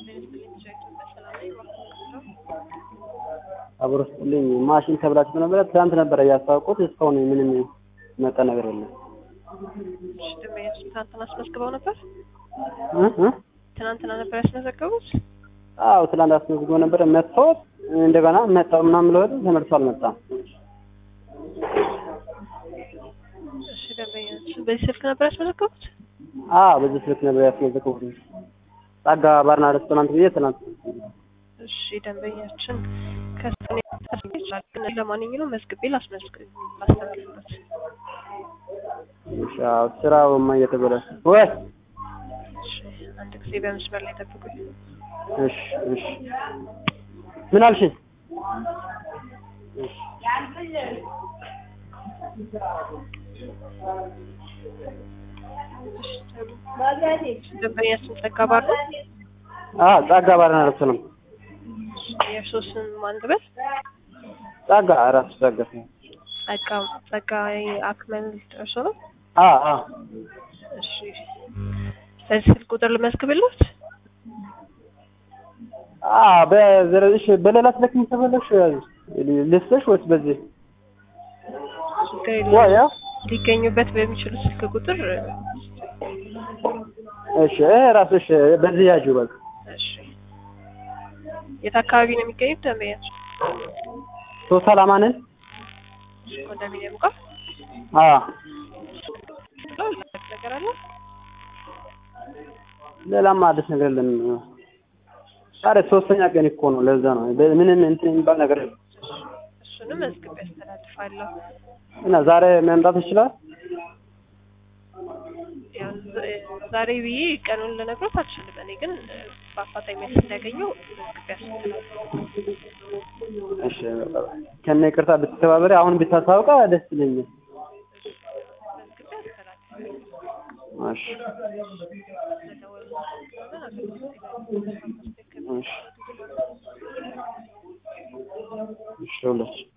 አብሮ ስጥልኝ ማሽን ተብላችሁ ነበረ። ትናንት ነበረ ያስታወቁት። እስካሁን ምንም መጣ ነገር የለም። እሺ፣ ደንበኛችን ትናንትና አስመዝግበው ነበር? እ እ ትናንትና ነበር ያስመዘገቡት? አዎ ትናንት አስመዝግቦ ነበረ። መጥቶ እንደገና መጣው ምናምን ብለው ተመልሶ አልመጣም። እሺ፣ ደንበኛችን በዚህ ስልክ ነበር ያስመዘገቡት? አዎ በዚህ ስልክ ነበር ያስመዘግቡት። ጸጋ ባርና ሬስቶራንት ብዬ ትናንት እሺ፣ ደንበኛችን ከሰኔ ይችላል ግን ለማንኛውም መዝግቤ ላስመዝግብ ላስተላልፍበት። እሺ፣ አዎ ስራውማ እየተበላሸ ወይ እሺ፣ አንድ ጊዜ በመስመር ላይ ጠብቁኝ። እሺ እሺ ምን አልሽኝ? ደንበኛችን ጸጋ ባር ነው። አ ጸጋ ባርና ሬስቶራንት የእርስዎ ስም ማን ልበል? ጸጋ እራሱ ጸጋ ጸጋ ጸጋ አክመል እርስዎ ነው? አ አ እሺ በዚህ ስልክ ቁጥር ልመዝግብልዎት? አ በዘረሽ በሌላ ስልክ ተበለሽ ልስጥሽ ወይስ በዚህ ችግር የለውም። ወይ ሊገኙበት በሚችሉ ስልክ ቁጥር እሺ ይሄ ራስሽ በዚህ ያዥው በቃ እሺ የት አካባቢ ነው የሚገኙት ደንበኛችን? ሶስት አላማንን ኮንዶሚኒየም ጋር አ ነገር አለ? ሌላማ አዲስ ነገር የለም። ዛሬ ሶስተኛ ቀን እኮ ነው። ለዛ ነው ምንም እንትን የሚባል ነገር የለም። እሱንም መዝግቤ ያስተላልፋለሁ። እና ዛሬ መምጣት ይችላል። ያው ዝ- ዛሬ ብዬ ቀኑን ልነግሮት አልችልም። እኔ ግን እ፣ በአፋጣኝ መልስ እንዲያገኘው መዝግቤ ያስተላልፋለሁ። እሺ ከነ ይቅርታ ብትተባበሪ አሁን ብታሳውቃ ደስ ይለኛል። መዝግቤ ያስተላልፋለሁ። እሺ ስለደወሉ አገልግሎት እሺ እሺ ሁላችሁ